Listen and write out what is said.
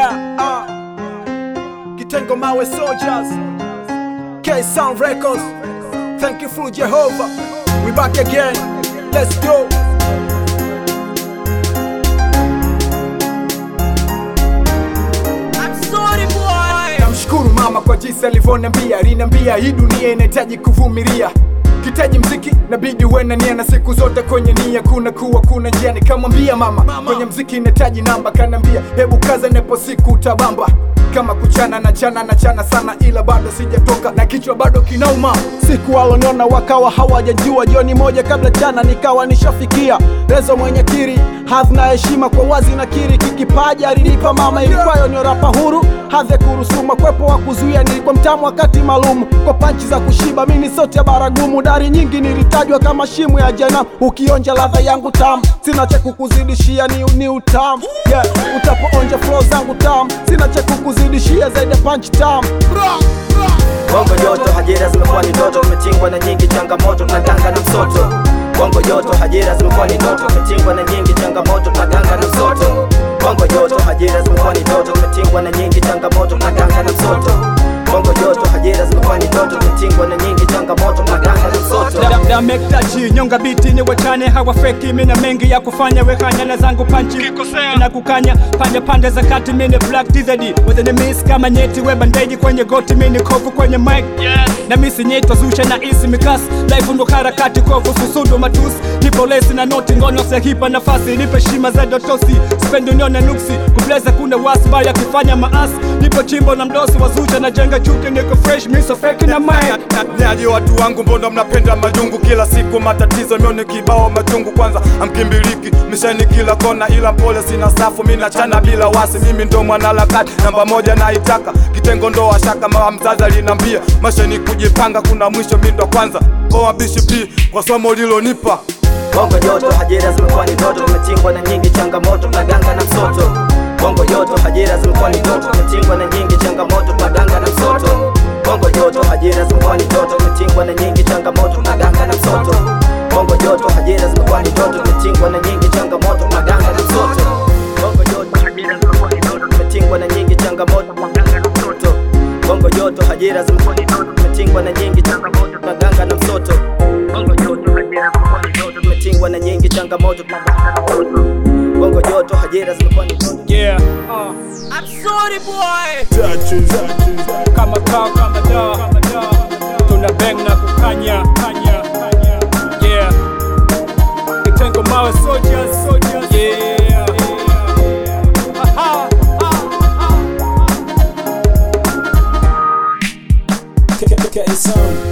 Yeah, uh, Kitengo Mawe Soldiers, K Sound Records. Thank you for Jehovah. We back again. Let's go. I'm sorry boy. Namshukuru mama kwa jinsi alivyoniambia, aliniambia hii dunia inahitaji kuvumilia kitaji mziki nabidi uwe na nia na siku zote kwenye nia kuna kuwa kuna njia nikamwambia mama, kwenye mziki inahitaji namba kanambia hebu kaza nepo siku utabamba kama kuchana na chana na chana sana ila bado sijatoka na kichwa bado kinauma siku waloniona wakawa hawajajua jioni moja kabla chana nikawa nishafikia rezo mwenye kiri hadhi na heshima kwa wazi na kiri kikipaji alinipa mama ilikuwayo ni rapa huru hadhi ya kurusuma kwepo wa kuzuia nilikuwa mtamu wakati maalum kwa panchi za kushiba mini sote ya baragumu dari nyingi nilitajwa kama shimu ya jana ukionja ladha yangu tamu sina cha kukuzidishia ni, ni utamu yeah, utapoonja flow zangu tamu sina cha kukuzidishia zaidi ya punch tamu Bongo joto, ajira zimekuwa ni ndoto, tumetingwa na nyingi changamoto, tunaganga na msoto. Bongo joto, ajira zimekuwa ni ndoto, tumetingwa na nyingi changamoto, tunaganga na msoto. Bongo joto, ajira zimekuwa ni ndoto, tumetingwa na nyingi changamoto, tunaganga na msoto. Bongo joto, ajira zimekuwa ni ndoto, tumetingwa na nyingi changamoto, tunaganga na msoto. labda mektaji nyonga biti ni wachane hawafeki mina mengi ya kufanya wekanya na zangu panchi na kukanya pande pande za kati mini black tizedi wezeni miss kama nyeti we bandeji kwenye goti mini kovu kwenye mic na misi nyetwa zusha na isi mikas life ndo harakati kovu susudu matusi nipo lesi na noti ngono sehipa nafasi nipe shima za dotosi spendi unione nuksi kubleza kuna wasba yakifanya maasi nipo chimbo na mdosi wazusha na jenga chuki niko fresh miso feki na mic Nyaji watu wangu mbona mnapenda majungu kila siku matatizo mione kibao machungu kwanza amkimbiliki misheni kila kona ila mpole sina safu mi nachana bila wasi mimi ndo mwanaharakati namba moja naitaka kitengo ndo washaka mama mzazi alinambia masheni kujipanga kuna mwisho mi ndo kwanza oa bishop kwa somo lilonipa Bongo joto, ajira zimekuwa ni ndoto, tumetingwa na nyingi changamoto, tunaganga na msoto. Bongo joto, ajira zimekuwa ni ndoto, tumetingwa na nyingi changamoto, tunaganga na msoto. Bongo joto, ajira zimekuwa ni ndoto, tumetingwa na nyingi changamoto, tunaganga na msoto. Bongo joto, ajira zimekuwa ni ndoto, tumetingwa na nyingi changamoto, tunaganga na msoto. Bongo joto, ajira zimekuwa ni ndoto, tumetingwa na nyingi changamoto, tunaganga na msoto. Bongo joto, ajira zimekuwa ni ndoto, tumetingwa na nyingi changamoto, tunaganga na msoto. Bongo joto, ajira zimekuwa ni ndoto, tumetingwa na nyingi changamoto, tunaganga na msoto. Bongo joto, ajira zimekuwa ni ndoto. yeah uh. I'm sorry boy. kama kaa kama da tuna bang na kukanya kanya yeah kitengo mawe soldiers soldiers yeah Aha, ah, ah. K- K- K- Sound.